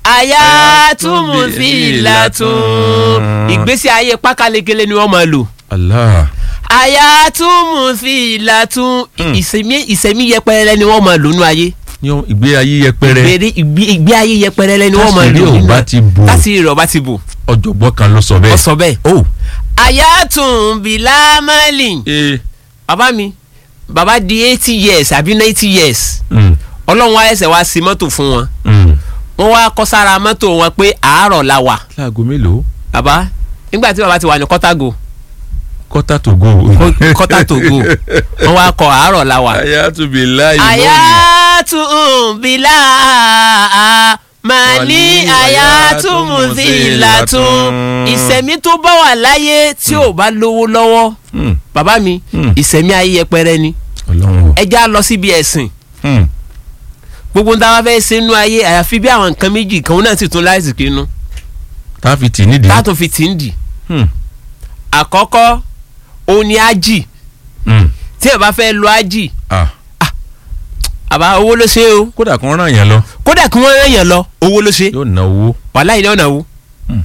àyà túmù sí ìlà tún ìgbésí ayé pákálekele ni wọ́n máa lò Allah àyà túmù sí ìlà tún ìsẹ̀mí ìsẹ̀mí yẹpẹrẹ ni wọ́n máa lò nínú ayé ní ìgbé ayé yẹpẹrẹ ìgbé ìgbé- ìgbé ayé yẹpẹrẹ ni wọ́n máa Tásìrí lò ò nínú bá ti bò. tásìrí rẹ̀ ò bá ti bò ọ̀jọ̀gbọ́n kan ló sọ ó bẹ́ẹ̀. sọ bẹ́ẹ̀ ó àyà tún bìlà mọ́lì ee bàbá mi bàbá di eighty years àbí ninety years mm, ọlọ́run wa ẹsẹ̀ wa sí mọ́tò fún wọn mm. wọ́n wá kọ́ sára mọ́tò wọn pé àárọ̀ la wà láago mélòó bàbá nígbà tí bàbá ti wà ní kọ́tàgò kọ́tà tó go. kọ́tà tó go wọ́n wá kọ́ àárọ̀ la wà. àyà tún bí láì àyà tún bìlà màlí àyà tún mùsílà tún ìsẹ̀mí tó bá wà láyé tí ò bá lówó lọ́wọ́ Mm, bàbá mi Mm. ìsẹ̀mí ayé yẹpẹrẹ ni ọlọ́run o. ẹ já lọ síbi ẹ̀sìn Mm, gbogbo nta wá fẹ́ ṣe nínú ayé àyàfi bí àwọn nǹkan méjì kan náà sì tún láìsí kínú tá a fi tì nídìí. táàtò fi tì ń dì Mm, àkọ́kọ́ òun ni ájì mm. tí ẹ bá fẹ́ lọ ájì Ah, àbá owó ló ṣe o kódà kan ràn yẹn lọ kódà kí wọ́n rán yàn lọ owó ló ṣe yóò ná owó. wàhálà yìí lọ́nà wo Hmm.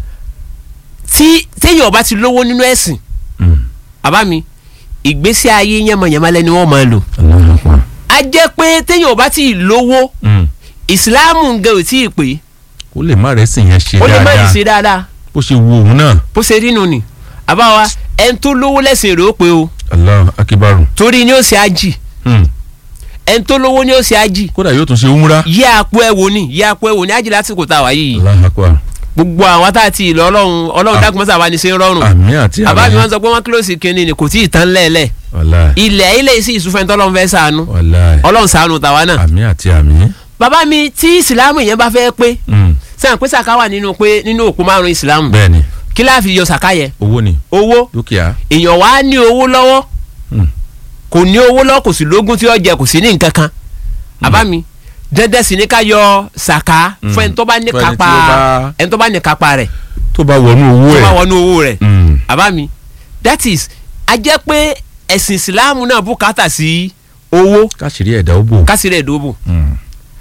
tí téèyàn bá ti lówó nínú ẹ̀sìn Mm, àbá mi ìgbésí ayé yánmọ̀yánmọ́ lẹ́ni wọ́n máa lò Allahu Akbar. a jẹ́ pé téèyàn bá ti lówó Mm, ìsìláàmù gan ò tí ì pé ó lè má rẹ̀ sìn yẹn ṣe ó lè má lè dáadáa ṣe dáadáa bó ṣe wo òun náà. bó ṣe rí nù ni àbá wa ẹni tó lówó lẹ́sìn rẹ̀ ó pé o Allahu akibaru. torí ni ó ṣe ájì Mm, ẹni tó lówó ni ó ṣe ájì kódà yóò tún ṣe umra. yí àpò ẹ̀ wò ni yí àpò ẹ̀ wò ni ájì lásìkò tá a wà yìí Allahu Akbar. gbogbo àwọn tá a ti lọ ọlọ́run ọlọ́run Ah. dákun mọ́sá wa ni ṣe ń rọrùn àmì àti àbá mi àmì. wọ́n sọ pé wọ́n kílòsì kínní ni kò tí ì tán lẹ́ẹ̀lẹ́ wàláì ilẹ̀ ilé sí ìsúfẹ́ tọ́lọ́run fẹ́ sànú wàláì. ọlọ́run sànú tàwa náà àmì àti àmì. bàbá mi tí ìsìlámù yẹn bá fẹ́ pé Mm, sẹ́yìn pé sàká wà nínú pé nínú òkú márùn ìsìlámù bẹ́ẹ̀ni kí láà fi yọ sàká yẹ owó ni owó dúkìá. èèyàn wá ní owó lọ́wọ́ Mm, kò ní owó lọ́wọ́ kò sí lógún tí ó jẹ kò sí ní nǹkan kan bàbá mi dandan sì ní ká yọ sàká Mm. fún ẹni tó bá ní Fún ẹni tí kápá ó bá- ẹni tó bá ní kápá rẹ̀ tó bá wọnú owó tó bá ẹ̀. wọnú owó rẹ̀ Mm, bàbá mi that is a jẹ́ pé ẹ̀sìn ìsìlámù náà bùkátà sí owó káṣírí ẹ̀dá ó bò. kásìrè ìdóbò Mm,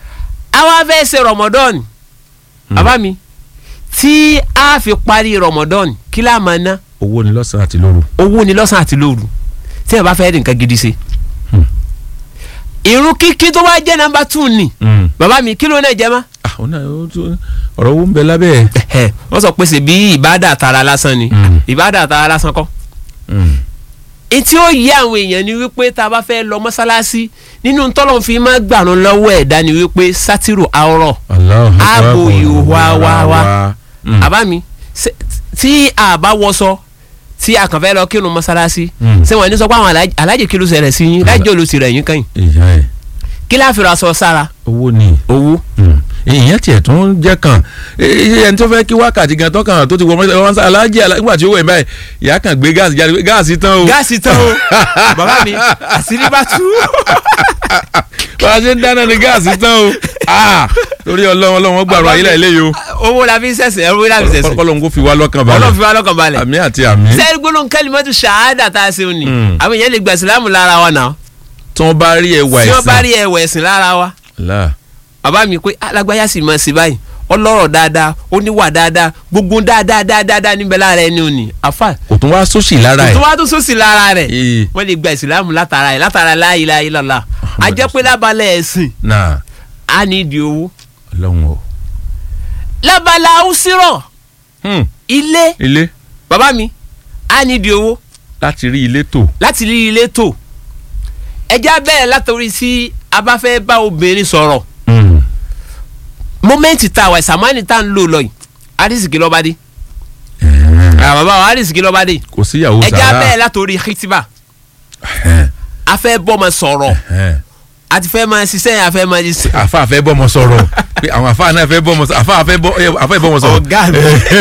àwa fẹ́ ṣe rọmọdọ́ọ̀nì bàbá mi tí a fi parí rọmọdọ́ọ̀nì kí la máa ná owó ni lọ́sàn-án àti lóru. owó ni lọ́sàn-án àti lóru tí ẹ bá fẹ́ rí nǹkan gidi ṣe. Hmm. irun kíkí tó bá jẹ́ nọ́mbà tù ní Mm, bàbá mi kí ló náà jẹ́ mọ́. ah, ó náà ó tún- ọ̀rọ̀ owó ń bẹ lábẹ́ ẹ̀. Ẹ̀hẹ̀, wọ́n sọ pé ṣe bí ìbádà tara lásán ni Hmm. ìbádà tara lásán kọ́. Mm, etí ó yé àwọn èèyàn ni wípé tá a bá fẹ́ lọ mọ́sálásí nínú tọ́lọ́n fi máa gbàrún lọ́wọ́ ẹ̀dá ni wípé sátírù àwòrán Allahu Akbar. Ààbò ìhòòhò àwa wa. Mm, àbá mi ṣe- tí a bá wọṣọ tí a kàn fẹ́ lọ kírun mọ́sálásí Mm. ṣé wọ́n ní sọ pé àwọn alájì- alájì kí ló ṣẹlẹ̀ sí yín lájì olùsí rẹ̀ yín kàn yín ìyá ẹ̀ kí láà fi ra aṣọ sára owó ni. owó Mm, ìyẹn tiẹ̀ tún jẹ́ kan Eh, ẹni tó fẹ́ kí wákàtí gan tó kàn tó ti wọ mọ́tò alájì alá- nígbà tí ó wẹ̀ báyìí ìyá kan gbé gáàsì jáde gáàsì tán o. gáàsì tán o bàbá mi àṣírí bá tú bá a ṣe ń dáná ni gáàsì tán o. Ah, torí ọlọ́run ọlọ́run gbàrún ayé láì léyìí o. owó la fi ń sẹ̀sẹ̀ owó la fi ń sẹ̀sẹ̀ ọlọ́run kò fi wá lọ́kàn balẹ̀. ọlọ́run fi wá lọ́kàn balẹ̀ àmì àti àmì. sẹ́ẹ̀rì gbólóhùn kẹ́límọ́tù ṣáádà tá a ṣe òní Mm. àwọn èèyàn lè gba ìsìlámù lára wa náà tí wọ́n bá rí ẹwà tí ẹ̀sìn. wọ́n bá rí ẹ̀wẹ̀ ẹ̀sìn lára wa Allah. bàbá mi pé alágbáyà sì máa ṣe báyìí ọlọ́rọ̀ dáadáa oníwà dáadáa gbogbo dáadáa dáadáa níbẹ̀ lára ẹni òní àfà kò tún wá sóṣì lára tó ẹ̀. wá tó sósì lára rẹ̀ Ee, wọ́n lè gba ìsìlámù látara ẹ̀ látara la ilaha illallah a jẹ́ pé lábalẹ̀ ẹ̀sìn náà á ní ìdí owó ọlọ́run o. lábalẹ̀ àwùsírọ̀ Hmm, ilé ilé bàbá mi á ní ìdí owó láti rí ilé tò. láti rí ilé tò ẹjẹ́ bẹ́ẹ̀ látòrí sí a bá fẹ́ bá obìnrin sọ̀rọ̀ Hmm, mọ́mẹ́ǹtì tá a wà ìsàmánì tá a ń lò lọ yìí àdìsíkì lọ́ba dé ẹ̀hẹ́n. àwọn bàbá wa àdìsíkì lọ́ba dé kò síyàwó ẹjẹ́ sàrà. bẹ́ẹ̀ látòrí hitiba Ẹ̀hẹ́n, a fẹ́ bọ́mọ sọ̀rọ̀ ẹ̀hẹ́n. a ti fẹ́ máa ṣiṣẹ́ yẹn a fẹ́ máa ṣiṣẹ́. àfa àfẹ́ bọ́mọ sọ̀rọ̀ pé àwọn àfa náà fẹ́ bọ́mọ sọ̀rọ̀ àfa àfẹ́ bọ́ ẹ, àfẹ́ bọ́mọ sọ̀rọ̀. ọ̀gá mi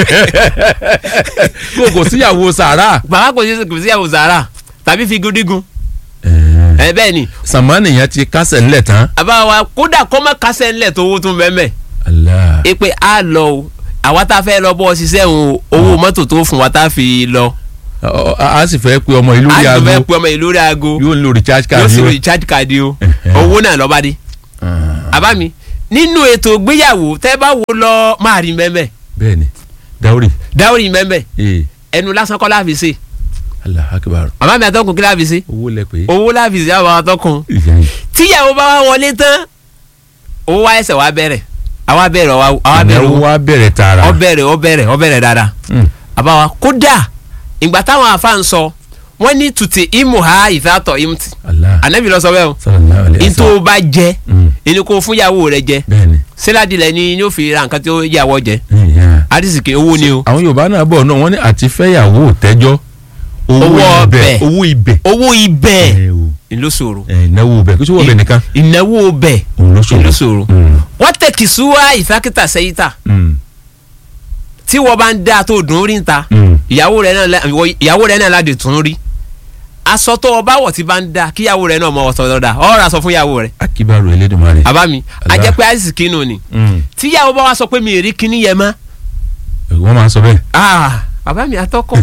kò kò síyàwó sàrà. bàbá kò sí kò sí àwọn zara tàbí fi gúdígun ẹ bẹ́ẹ̀ ni sàmánì yẹn ti kásẹ̀ ńlẹ̀ tán. àbá wa kódà kọ́ mọ́ kásẹ̀ ńlẹ̀ tó owó tún bẹ́ẹ̀ mẹ́ Allah. ẹ pé a lọ o àwa tá a fẹ́ lọ bọ́ ṣiṣẹ́ òun owó mọ́tò tó fún wa tá a fi lọ Ọ- ọ- a sì fẹ́ pe ọmọ ìlú a rí jù aago fẹ́ pe ọmọ ìlú rẹ̀ aago yóò ń lo recharge yóò card sì yóò. recharge card o Ẹ̀hẹ́. owó náà lọ́ba dé Ah. àbá mi nínú ètò ìgbéyàwó tẹ́ bá wo lọ máa rí mẹ́mẹ́ bẹ́ẹ̀ni dáwórì dáwọ́rì mẹ́mẹ́ ee ẹnu lásán kọ́ láàfin ṣe allah akibaru màmá mi àtọkùn kí láàfin ṣe owó lẹ pé owó láàfin ṣe àwọn àtọkùn ìyá yìí tíyàwó bá wá wọlé tán owó wá ẹsẹ̀ wá bẹ̀rẹ̀ àwa bẹ̀rẹ̀ àwa bẹ̀rẹ̀ ìnáwó owó wa bẹ̀rẹ̀ tààrà ọ bẹ̀rẹ̀ ọ bẹ̀rẹ̀ ọ bẹ̀rẹ̀ dáadáa Mm. àbáwa kódà ìgbà táwọn afa ń sọ wọ́n ní tùtì ìmù ha ìfàtọ̀ ìmùtì allah ànábì lọ sọ bẹ́ẹ̀ o sallallahu alayhi wa ntó sallam o bá jẹ Mm. ẹni kó fún yàwó rẹ jẹ bẹ́ẹ̀ni síládìlẹ ni yóò fi ra nǹkan tí ó yàwó jẹ ìyá àdìsíkì owó ni o àwọn yorùbá náà bọ̀ náà wọ́n ní àti fẹ́yàwó tẹ́jọ́ Owó ọbẹ̀. owó ibẹ̀ owó ibẹ̀ ẹ o ló ṣòro ẹ ìnáwó ibẹ̀ kí sọ wọ́n bẹ̀ nìkan ìnáwó ibẹ̀ òun ló ṣòro ló ṣòro Mm. wọ́n tẹ̀ kìsúwá ìfákítà sẹ́yìtà Mm. tí wọ́n bá ń dá tó dùn rí ta Mm. ìyàwó rẹ náà la- ìwọ- ìyàwó rẹ náà láti tún rí aṣọ tó o bá wọ̀ tí bá ń da kíyàwó rẹ náà mọ ọ̀sán lọ́dà ọ̀rọ̀ aṣọ fún ìyàwó rẹ akibaru elédùnmarè. àbámi Allah. ajẹ́pẹ́ àìsí kínú ni Mm. tíyàwó bá wá sọ pé mi ì rí kíní yẹn mọ́ wọ́n máa ń sọ bẹ́ẹ̀. ah bàbá mi àtọkọ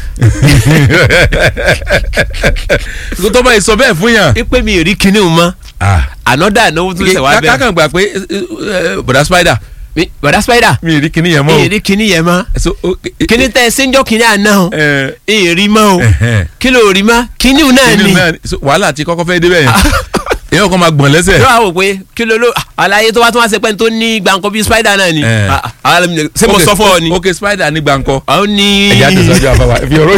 kó tó bá yìí sọ bẹ́ẹ̀ fún yàn. pé mi ì rí kíní mọ́ ànọ́dà náwó tún ṣẹ̀ wá bẹ́ẹ̀ kákan gbà pé eh, eh, bọ̀dá spider Mi- bọ̀dá spider mi ì rí kinní yẹn mọ́ mi o. ì rí kíní yẹn mọ́ So, o- eh, kíní tẹ ṣéńjọ́ kíní àná o eh, ì rí mọ́ o ẹ̀hẹ́n. kí ló rí mọ́ kíní náà Kinní ni náà ni. So, wàhálà ti kọ́kọ́ fẹ́ débẹ̀ yẹn èèyàn kan máa gbọ̀n lẹ́sẹ̀. yóò wá wò pé kí ló ló àlàyé tó wá tó wá ṣe pé tó ní gbàǹkan bíi spider náà ni Eh. Ah, ah, ṣé mo Ok, sọ fún ọ ni ok spider ní gbàǹkọ. àwọn ní. ẹ̀yà tẹ̀síwájú àfàwà fi ọ̀rọ̀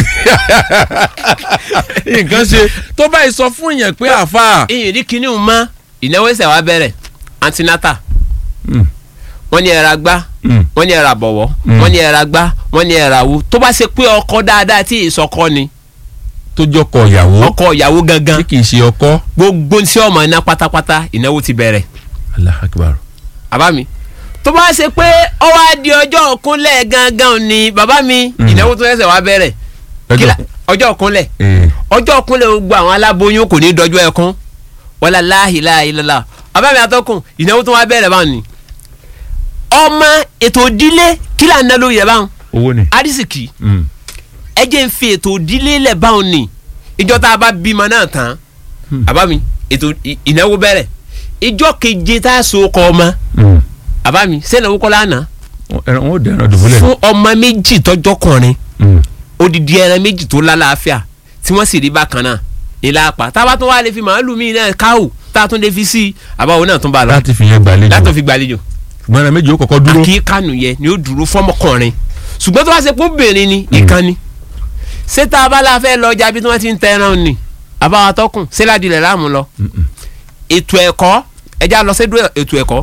nǹkan ṣe tó báyìí sọ fún yẹn pé àfà. ìyìn rí kinní mọ́ ìnáwó ìṣẹ̀ wa bẹ̀rẹ̀ antinata Mm, wọ́n ní ẹ̀rà gbá mm, wọ́n ní ẹ̀rà bọ̀wọ́ Mm. wọ́n ní ẹ̀rà gbá wọ́n ní ẹ̀rà wo tó bá ṣe pé ọkọ dáadáa tí ìsọkọ ni tó jọkọ ìyàwó ọkọ ìyàwó gangan tí kì í ṣe ọkọ. gbogbo tí ọmọ iná pátápátá ìnáwó ti bẹ̀rẹ̀ Allahu Akbar. bàbá mi tó bá ṣe pé ó wá di ọjọ́ òkúnlẹ̀ gangan ni bàbá mi Mm. ìnáwó tó ṣẹ̀ṣẹ̀ wá bẹ̀rẹ̀ Lọ́jọ́- Kílà- ọjọ́ òkúnlẹ̀ Eh, ọjọ́ òkúnlẹ̀ gbogbo àwọn aláboyún kò ní dọjọ́ ẹkún wàlá láhìláhìlá bàbá mi àtọkùn ìnáwó tó wá bẹ̀rẹ̀ báwọn ni ọmọ ètò ìdílé kí là ń ná lórí ẹ̀ báwọn owó ni. arísìkì Mm, ẹ jẹ́ ń fi ètò ìdílé lẹ̀ báwọn ni ìjọ tá a bá bímọ náà tán Hmm. bàbá mi ètò ì- ìnáwó bẹ̀rẹ̀ ìjọ keje tá a so kọ ọmọ mm. bàbá mi sẹ́nà owó kọ́ lánàá ẹran wọn ò dẹran dùbúlẹ̀. fún ọmọ méjì tọjọkùnrin Mm, odidi ẹran méjì tó lálàáfíà tí wọ́n sì rí bákan náà ilá apá tá a bá tún wá lè fi màálù míì náà káwù tá a tún lè fi sí i àbáwo náà tún bá a lọ láti fi yẹn gbàlejò. látọ̀ fi gbàlejò gbọ́dọ̀ méjì ó kọ́kọ́ dúró. àkíkànù yẹ ni ó dúró fọ́mọkùnrin ṣùgbọ́n tó bá ṣe pé obìnrin ni ìkànnì ṣé tá a bá la fẹ́ lọ ọjà bí tí wọ́n ti ń tẹ ẹran ni àbáwá tọkùn ṣé ládìlẹ̀ láàmú lọ Mm-mm. ètò ẹ̀kọ́ ẹja lọ sédúró ètò ẹ̀kọ́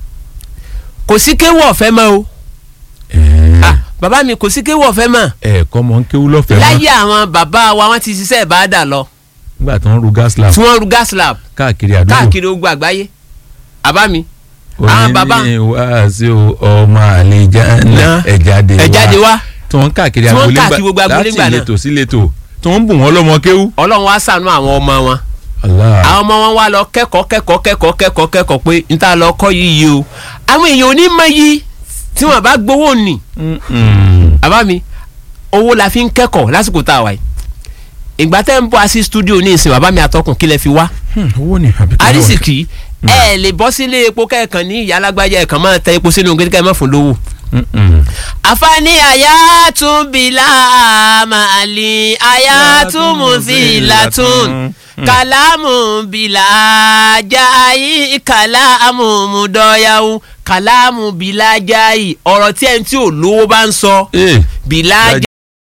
kò sí kéwọ́ ọ̀fẹ́ mọ́ o Eh, Ah, bàbá mi kò sí kéwọ́ ọ̀fẹ́ mọ́ ẹ̀ẹ̀kọ́ mọ̀ ń kéwú lọ́fẹ̀ẹ́ mọ́ láyé àwọn bàbá wa wọ́n ti ṣiṣẹ́ ìbáàdà lọ nígbà tó ń ru gas lab tí wọ́n ru gas lab káàkiri àdúgbò. káàkiri ogun àgbáyé àbá mi àwọn bàbá òní ní wàásù ọmọ àlejà náà Náà. ẹ̀jáde wá ẹ jáde wá tí wọ́n ń káàkiri Tí wọ́n ń agboolé káàkiri gbogbo agboolé ńgbà láti náà. ìletò sí ìletò tí wọ́n ń bù wọ́n lọ́mọ kéwú. ọlọ́run wá ṣàánú àwọn ọmọ wọn Allah. àwọn ọmọ wọn wá lọ kẹ́kọ̀ọ́ kẹ́kọ̀ọ́ kẹ́kọ̀ọ́ kẹ́kọ̀ọ́ kẹ́kọ̀ọ́ pé n ta lọ kọ́ yìí yìí o àwọn èèyàn ò ní mọ yìí tí wọ́n bá gbowó nì Mm-mm. àbá mi owó la fi ń kẹ́kọ̀ọ́ lásìkò tá a wà yìí ìgbà tẹ́ ń bọ́ sí stúdíò ní ìsìn bàbá mi àtọkùn kílẹ̀ fi wá Hmm, owó ni àbí kí ló wà? arísìkì ẹ lè bọ́ sílé epo kẹ́ẹ̀kan ní ìyá alágbájá ẹ̀kan máa tẹ epo sínú kékeré mọ́ fún lówó Mm-mm. àfààní àyà tún bìlà màálì àyà tún mùsílà tún kàlámù bìlà jáì kàlámù mùdọ́yàwó kàlámù bìlà jáì ọ̀rọ̀ tí ẹni tí ò lówó bá ń sọ Eh, bìlà